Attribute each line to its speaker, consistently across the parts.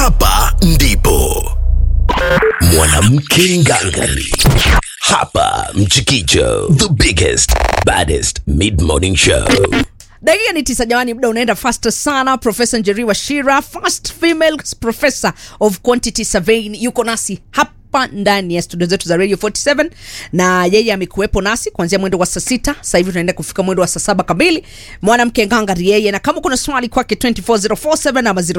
Speaker 1: hapa ndipo mwanamke ngangari hapa mchikicho the biggest baddest mid morning show
Speaker 2: dakika ni tisa jamani muda unaenda fast sana profesa njeri washira first female professor of quantity surveying yuko nasi hapa ndani ya studio zetu za radio 47 na yeye amekuwepo nasi kuanzia mwendo wa saa sita sasa hivi tunaenda kufika mwendo wa saa saba kamili mwanamke ngangari yeye na kama kuna swali kwake 24047 ama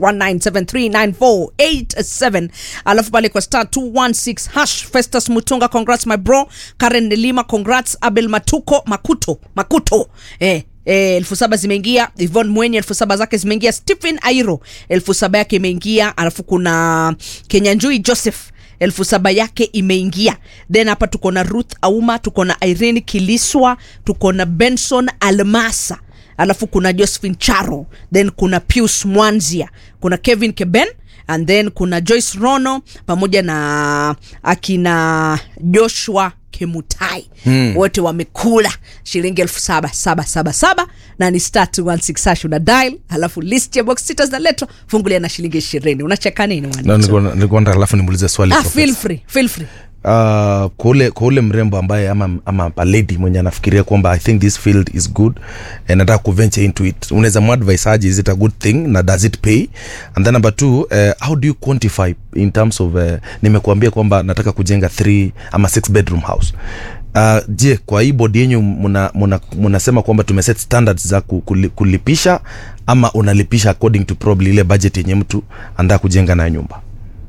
Speaker 2: 0719739487 alafu pale kwa star 216 hash festus mutunga congrats my bro karen nelima congrats abel matuko makuto makuto eh Eh, elfu saba zimeingia ivon mwenye elfu saba zake zimeingia stephen airo elfu saba yake imeingia alafu kuna kenyanjui joseph elfu saba yake imeingia then hapa tuko na ruth auma tuko na irene kiliswa tuko na benson almasa alafu kuna josephine charo then kuna pius mwanzia kuna kevin keben and then kuna joyce rono pamoja na akina joshua kemutai hmm. wote wamekula shilingi elfu saba saba saba saba na ni star 216 hash una dial alafu list ya box sita zinaletwa fungulia na shilingi ishirini unacheka nini mwana?
Speaker 3: Na nilikuwa- nilikuwa nataka alafu nimuulize swali
Speaker 2: ah,
Speaker 3: Professor.
Speaker 2: feel free, feel free.
Speaker 3: Uh, kwa ule kwa ule mrembo ambaye ama, ama a lady mwenye anafikiria kwamba i think this field is good and nataka kuventure into it unaweza muadvise aje is it a good thing na does it pay and then number two uh, how do you quantify in terms of uh, nimekuambia kwamba nataka kujenga three ama six bedroom house Uh, je kwa hii bodi yenyu mnasema muna, muna kwamba tumeset standards za ku- kuli- kulipisha ama unalipisha according to probably ile budget yenye mtu anataka kujenga nayo nyumba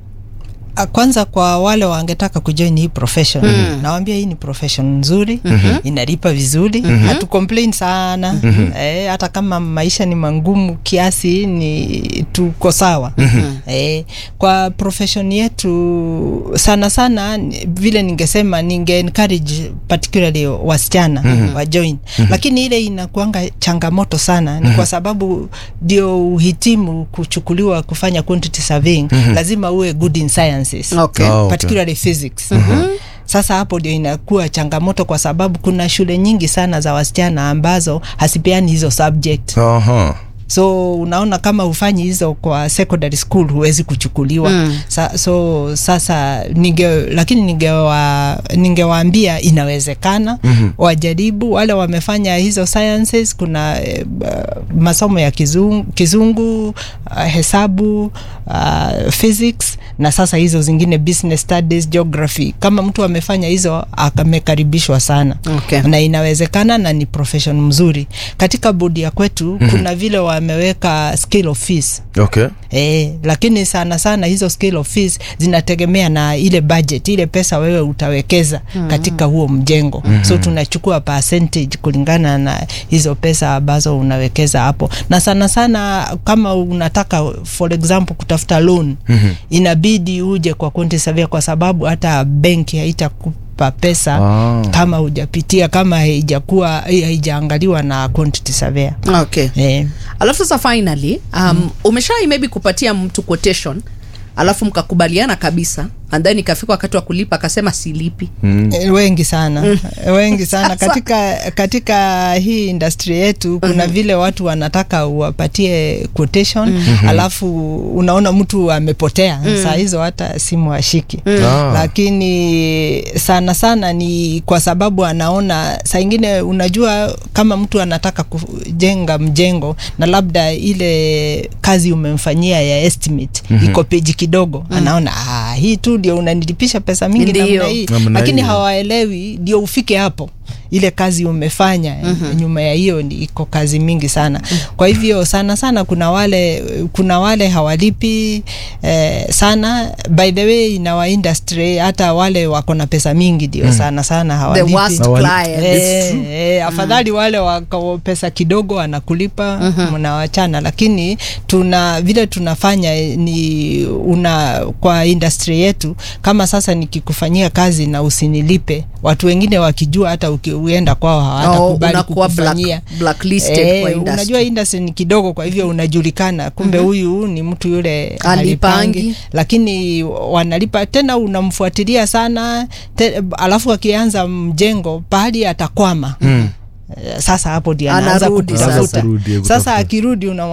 Speaker 4: Ah, kwanza kwa wale wangetaka kujoin hii profession mm. nawambia hii ni profession nzuri mm-hmm. inalipa vizuri mm-hmm. hatu complain sana mm-hmm. eh, hata kama maisha ni mangumu kiasi ni tuko sawa mm-hmm. eh, kwa profession yetu sana sana ni- vile ningesema ninge encourage particularly wasichana mm-hmm. wa join mm-hmm. lakini ile inakuanga changamoto sana ni mm-hmm. kwa sababu ndio uhitimu kuchukuliwa kufanya quantity surveying mm-hmm. lazima uwe good in sciences
Speaker 2: Okay.
Speaker 3: Oh, okay.
Speaker 4: particularly physics mm-hmm. sasa hapo ndio inakuwa changamoto kwa sababu kuna shule nyingi sana za wasichana ambazo hasipeani hizo subject
Speaker 3: uh-huh.
Speaker 4: so unaona kama ufanyi hizo kwa secondary school huwezi kuchukuliwa mm. Sa, so sasa ninge lakini ningewa ningewaambia inawezekana mm-hmm. wajaribu wale wamefanya hizo sciences kuna eh, uh, masomo ya kizungu, kizungu uh, hesabu uh, physics na sasa hizo zingine business studies geography kama mtu amefanya hizo amekaribishwa sana
Speaker 2: Okay.
Speaker 4: na inawezekana na ni profession mzuri katika bodi ya kwetu mm-hmm. kuna vile wameweka scale of fees
Speaker 3: okay
Speaker 4: E, lakini sana sana hizo scale of fees zinategemea na ile budget ile pesa wewe utawekeza mm-hmm. katika huo mjengo mm-hmm. so tunachukua percentage kulingana na hizo pesa ambazo unawekeza hapo na sana sana kama unataka for example kutafuta loan mm-hmm. inabidi uje kwa quantity surveyor kwa sababu hata benki haitakupa pesa
Speaker 3: Ah.
Speaker 4: kama hujapitia kama haijakuwa haijaangaliwa na quantity surveyor
Speaker 2: okay
Speaker 4: eh.
Speaker 2: alafu sasa finally um, mm. umeshai maybe kupatia mtu quotation alafu mkakubaliana kabisa and then ikafika wakati wa kulipa akasema silipi
Speaker 4: Eh, wengi sana wengi sana katika katika hii industry yetu kuna vile watu wanataka uwapatie quotation mm-hmm. alafu unaona mtu amepotea mm. saa hizo hata simu ashiki mm.
Speaker 3: Ah.
Speaker 4: lakini sana sana ni kwa sababu anaona saa ingine unajua kama mtu anataka kujenga mjengo na labda ile kazi umemfanyia ya estimate mm-hmm. iko peji kidogo mm. anaona ah, hii tu ndio unanilipisha pesa mingi
Speaker 2: Ndio.
Speaker 4: namna hii
Speaker 3: Namna
Speaker 4: lakini
Speaker 3: hiyo.
Speaker 4: hawaelewi ndio ufike hapo ile kazi umefanya mm-hmm. nyuma ya hiyo ni iko kazi mingi sana kwa hivyo sana sana kuna wale kuna wale hawalipi eh, sana by the way in our industry hata wale wako na pesa mingi ndio sana sana
Speaker 2: the
Speaker 4: hawalipi
Speaker 2: worst
Speaker 3: Hawali-
Speaker 2: client
Speaker 4: Eh, eh, afadhali wale wako pesa kidogo anakulipa mnawachana lakini tuna vile tunafanya eh, ni una kwa industry yetu kama sasa nikikufanyia kazi na usinilipe watu wengine wakijua hata uki, uenda kwao hawatakubali
Speaker 2: unakuwa
Speaker 4: kukufanyia
Speaker 2: black- blacklisted kwa industry.
Speaker 4: unajua industry ni kidogo kwa hivyo unajulikana kumbe huyu ni mtu yule
Speaker 2: Alipangi.
Speaker 4: halipangi lakini wanalipa tena unamfuatilia sana te, alafu akianza mjengo pahali atakwama mm. sasa hapo ndio anaanza
Speaker 2: Anarudi
Speaker 4: kutafuta
Speaker 3: sasa. Anarudi
Speaker 4: sasa
Speaker 3: kutafuta.
Speaker 4: akirudi una